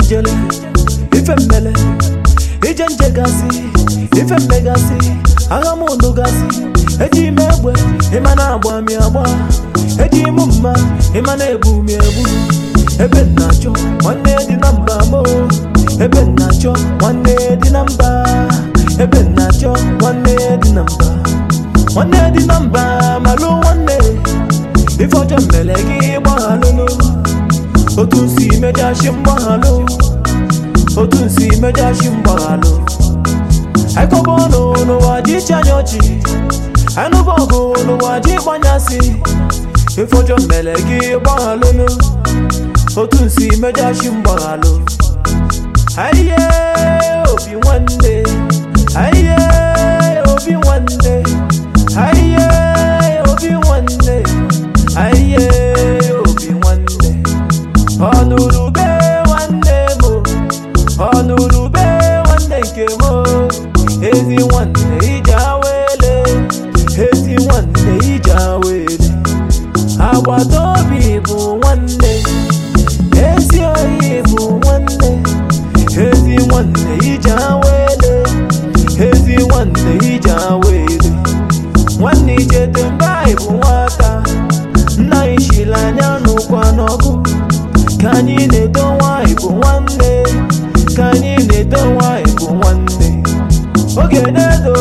njele ife mmele ije nje gasị ife mmegasị agha m unu gasị eji ime egbe ịma na agba mi agba eji m mma ịma na ebu mi ebu ebe m na-achọ nwanne dị na mba mo ebe m na-achọ nwanne dị na mba ebe m na-achọ nwanne dị na mba nwanne dị na mba malụ nwanne ife ọjọọ mere gị gbaghalụlụ otu nsi mejashi mgbaghalụ otu nsi mejashi mgbaghalụ aikọba ọnụ n'ụwa ji iche anya ọchị anụba ọgụ n'ụwa ji gbanyasị ife ọjọọ mere gị gbaghalụlụ otu nsi mejashi mgbaghalụ aiye obi nwanne aiye obi nwanne aiye obi nwanne aiye obi nwanne ọnụrụbe nwanne m ọnụrụbe nwanne nke m ezi nwanne ije awele ezi nwanne ije awele agbata obi bụ nwanne ezi oyi bụ nwanne ezi nwanne ije awele ezi nwanne ije awele nwanne ijete mgbe anyị bụ nwata nna anyị shiri anya n'ụkwa n'ọgụ ka anyị na-eto nwanyị bụ nwanne ka anyị na-eto nwanyị bụ nwanne oge na-edo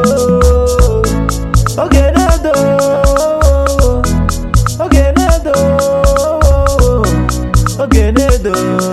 oge na-edo oge na-edo oge na-edo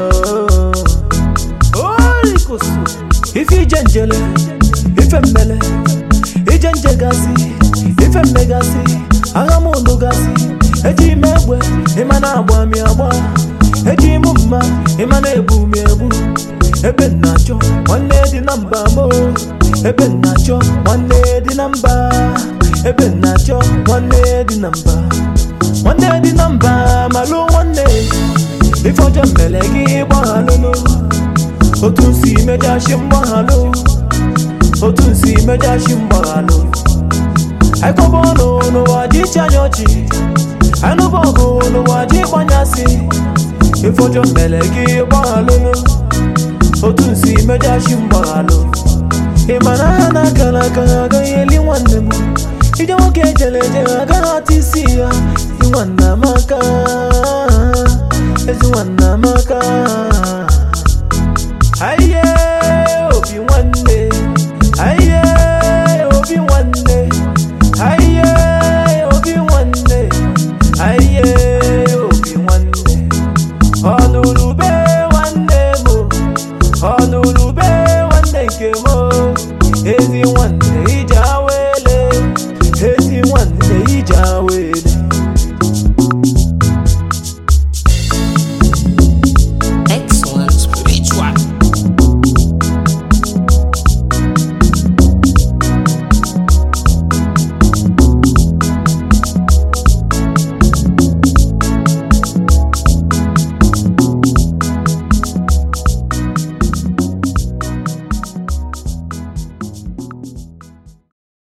orikusu ife ije njele ife mmele ije nje gasị ife mmegasị agha m unu gasị eji ime egbe ịma na agba mi agba eji m mma ịma na ebu mi ebu ebe m na-achọ nwanne dị na mba mo ebe m na-achọ nwanne dị na mba ebe m na-achọ nwanne dị na mba nwanne dị na mba malụ nwanne ife ọjọọ mere gị gbaghalụlụ otu nsi mejashi mgbaghalụ otu nsi mejashi mgbaghalụ aikọba ọnụ n'ụwa ji iche anya ọchị anụba ọgụ n'ụwa ji gbanyasị ife ọjọọ mere gị gbaghalụlụ otu nsi mejashi mgbaghalụ ị ma na ha na-aka n'aka ha agaghị eli nwanne m ije nwoke ejere eje ha agaghị ata isi ya ezi nwanne amaka ezi nwanne amaka aiye